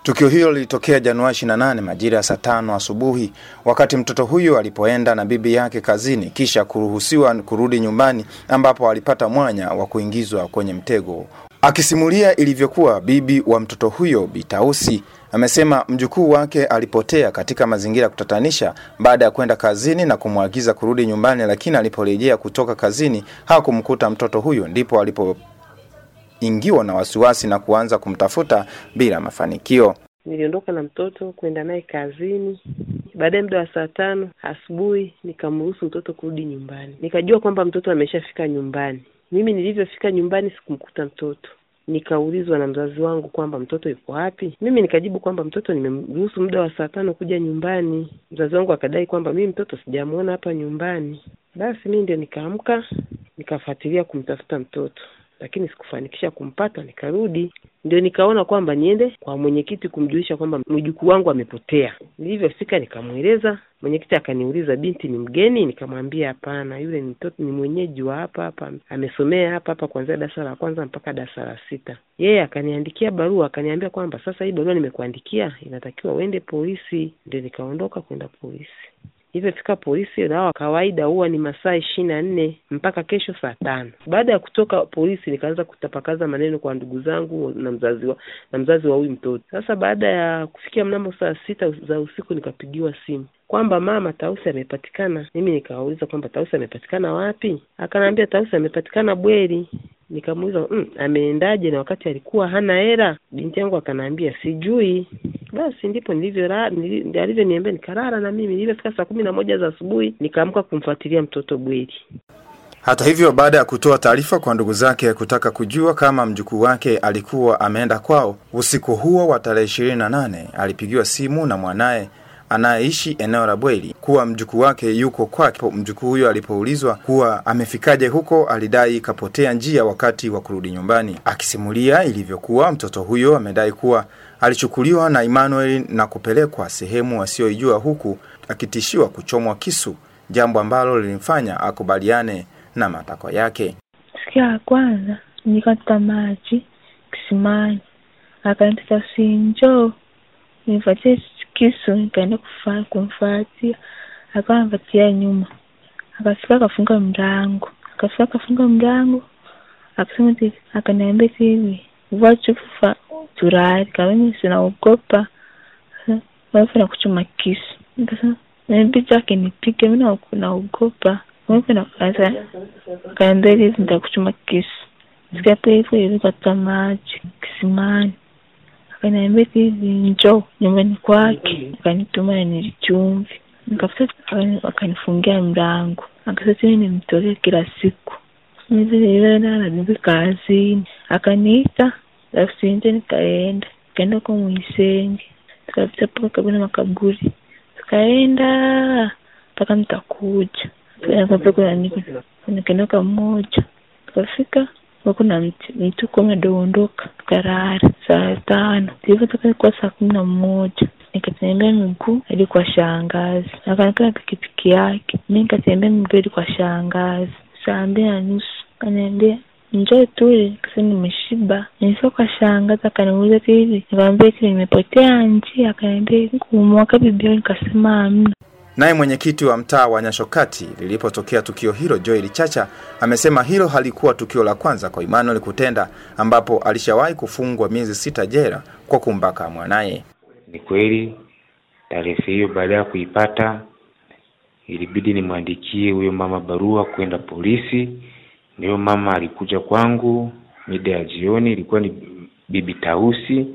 Tukio hilo lilitokea Januari 28 majira ya saa tano asubuhi wakati mtoto huyo alipoenda na bibi yake kazini kisha kuruhusiwa kurudi nyumbani ambapo alipata mwanya wa kuingizwa kwenye mtego. Akisimulia ilivyokuwa, bibi wa mtoto huyo Bitausi amesema mjukuu wake alipotea katika mazingira ya kutatanisha baada ya kwenda kazini na kumwagiza kurudi nyumbani, lakini aliporejea kutoka kazini hakumkuta mtoto huyo, ndipo alipo ingiwa na wasiwasi na kuanza kumtafuta bila mafanikio. Niliondoka na mtoto kwenda naye kazini. Baadaye muda wa saa tano asubuhi nikamruhusu mtoto kurudi nyumbani. Nikajua kwamba mtoto ameshafika nyumbani. Mimi nilivyofika nyumbani sikumkuta mtoto. Nikaulizwa na mzazi wangu kwamba mtoto yuko wapi. Mimi nikajibu kwamba mtoto nimemruhusu muda wa saa tano kuja nyumbani. Mzazi wangu akadai kwamba mimi mtoto sijamuona hapa nyumbani. Basi mimi ndio nikaamka nikafuatilia kumtafuta mtoto lakini sikufanikisha kumpata. Nikarudi ndio nikaona kwamba niende kwa mwenyekiti kumjulisha kwamba mjukuu wangu amepotea. Nilivyofika nikamweleza mwenyekiti, akaniuliza binti ni mgeni? Nikamwambia hapana, yule ni mtoto, ni mwenyeji wa hapa hapa, amesomea hapa hapa kuanzia darasa la kwanza mpaka darasa la sita. Yeye akaniandikia barua, akaniambia kwamba sasa hii barua nimekuandikia, inatakiwa uende polisi. Ndio nikaondoka kwenda polisi. Ilivyofika polisi, dawa kawaida huwa ni masaa ishirini na nne mpaka kesho saa tano. Baada ya kutoka polisi, nikaanza kutapakaza maneno kwa ndugu zangu na mzazi wa na mzazi wa huyu mtoto. Sasa baada ya kufikia mnamo saa sita za usiku, nikapigiwa simu kwamba mama Tausi amepatikana. Mimi nikawauliza kwamba Tausi amepatikana wapi? Akaniambia Tausi amepatikana Bweri. Nikamuuliza mm, ameendaje na wakati alikuwa hana hela? Binti yangu akanaambia sijui. Basi ndipo nilivyo alivyoniambia, nikalala na mimi. Nilivyofika saa kumi na moja za asubuhi nikaamka kumfuatilia mtoto Bweri. Hata hivyo, baada ya kutoa taarifa kwa ndugu zake kutaka kujua kama mjukuu wake alikuwa ameenda kwao, usiku huo wa tarehe ishirini na nane alipigiwa simu na mwanaye anayeishi eneo la Bweli kuwa mjukuu wake yuko kwake. Mjukuu huyo alipoulizwa kuwa amefikaje huko, alidai kapotea njia wakati wa kurudi nyumbani. Akisimulia ilivyokuwa, mtoto huyo amedai kuwa alichukuliwa na Emmanuel na kupelekwa sehemu asiyoijua, huku akitishiwa kuchomwa kisu, jambo ambalo lilimfanya akubaliane na matakwa yake. Siku ya kwanza nikata maji kisimani, akaniita sinjo, nipatie kisu, nikaenda kumfuatia, akawa anapatia nyuma, akafika akafunga mlango, akafika akafunga mlango, akasema akaniambia hivi vachufa turari kamimi sinaogopa wapi na kuchoma kisu, nikasema nabidi akinipiga mi naogopa kaambia hivi nitakuchoma kisu. Sikape hivyo ilikata maji kisimani, akaniambia hivi njoo nyumbani kwake, akanituma na nilichumvi, nikafika akanifungia mlango, akasema mimi nimtolea kila siku nilivyoenda kazini, akaniita alafu nje, nikaenda nikaenda kwa Mwisenge, tukapita mpaka karibu na makaburi, tukaenda mpaka mtakuja nikaenda mmoja tukafika kuna mtu kama dondoka tukarara saa tano tulivyotoka ilikuwa saa kumi na mmoja nikatembea miguu hadi kwa shangazi akanikana pikipiki yake mi nikatembea miguu hadi kwa shangazi saa mbili na nusu kaniambia njoo tule kasema nimeshiba nilifika kwa shangazi akaniuliza hivi nikamwambia ti nimepotea njia akaniambia kumwaka bibia nikasema amna Naye mwenyekiti wa mtaa wa Nyashokati lilipotokea tukio hilo, Joel Chacha amesema hilo halikuwa tukio la kwanza kwa Emmanuel kutenda, ambapo alishawahi kufungwa miezi sita jela kwa kumbaka mwanaye. Ni kweli taarifa hiyo, baada ya kuipata, ilibidi nimwandikie huyo mama barua kwenda polisi. Ndiyo mama alikuja kwangu mida ya jioni, ilikuwa ni bibi Tausi,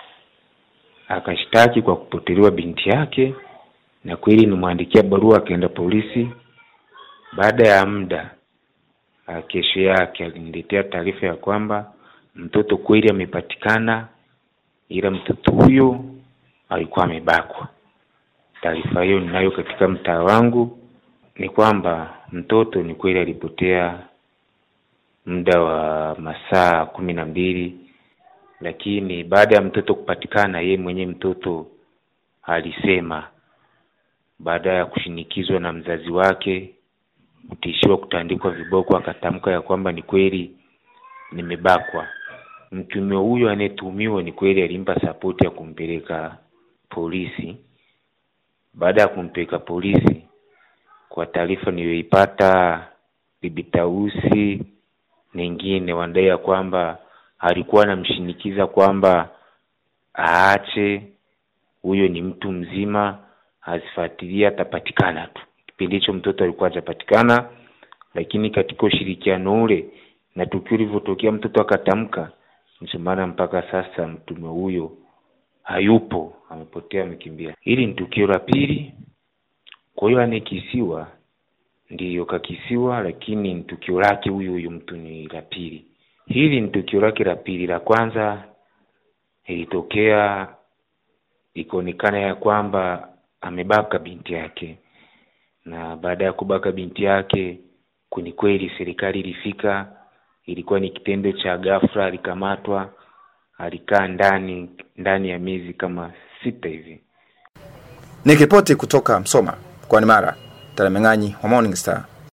akashtaki kwa kupotelewa binti yake na kweli nimwandikia barua akaenda polisi. Baada ya muda, kesho yake aliniletea taarifa ya kwamba mtoto kweli amepatikana, ila mtoto huyo alikuwa amebakwa. Taarifa hiyo ninayo katika mtaa wangu, ni kwamba mtoto ni kweli alipotea muda wa masaa kumi na mbili, lakini baada ya mtoto kupatikana, yeye mwenyewe mtoto alisema baada ya kushinikizwa na mzazi wake kutishiwa kutandikwa viboko, akatamka ya kwamba ni kweli nimebakwa. mtumiwa huyo anayetuhumiwa ni kweli alimpa sapoti ya kumpeleka polisi. Baada ya kumpeleka polisi, kwa taarifa niliyoipata, bibi Tausi nengine wanadai ya kwamba alikuwa anamshinikiza kwamba aache, huyo ni mtu mzima, asifuatilie, atapatikana tu. Kipindi hicho mtoto alikuwa hajapatikana, lakini katika ushirikiano ule na tukio lilivyotokea, mtoto akatamka, ndio maana mpaka sasa mtume huyo hayupo, amepotea, amekimbia. Hili ni tukio la pili. Kwa hiyo anekisiwa ndiyo kakisiwa, lakini ni tukio lake huyu huyu mtu ni la pili. Hili ni tukio lake la pili. La kwanza ilitokea ikaonekana ya kwamba amebaka binti yake, na baada ya kubaka binti yake, kuni kweli serikali ilifika, ilikuwa ni kitendo cha ghafla, alikamatwa, alikaa ndani ndani ya miezi kama sita hivi. Nikiripoti kutoka Msoma mkoani Mara, Tarameng'anyi wa Morning Star.